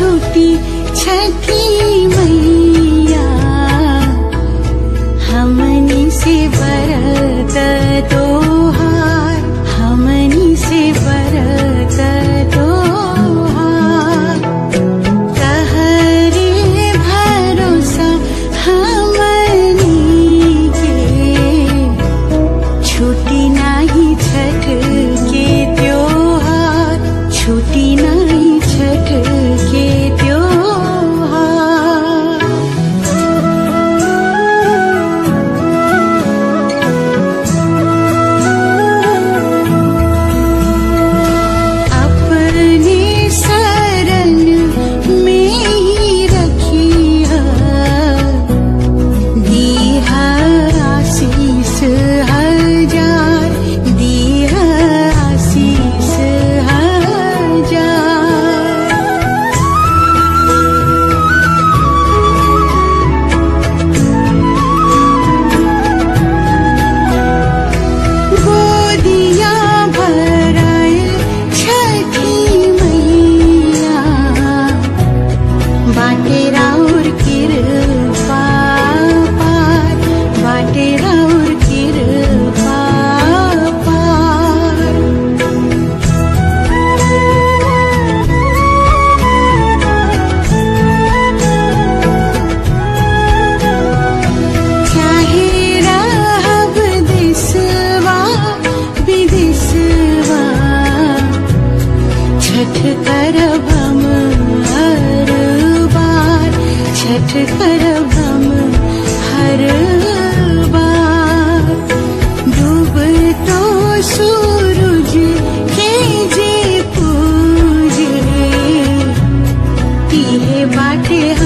छूटी छठी मैया हमनी से बरत तोहार हमनी से बरत तोहार कहरे भरोसा हमनी के छुट्टी नाही छठ के त्योहार छुट्टी नाही छठ के त्योहार अपने शरण में ही रखिया दीहा आशीष हजार दीहा आशीष हजार गोदिया भराए छठी मैया बाटे राउर कृपा पार बाटे राउर कृपा पार चाहे रहब देशवा विदेशवा छठ करब हम हर बार छठ करब हम हर बार डूब तो सूरज के जे पूजे तिहे बाटे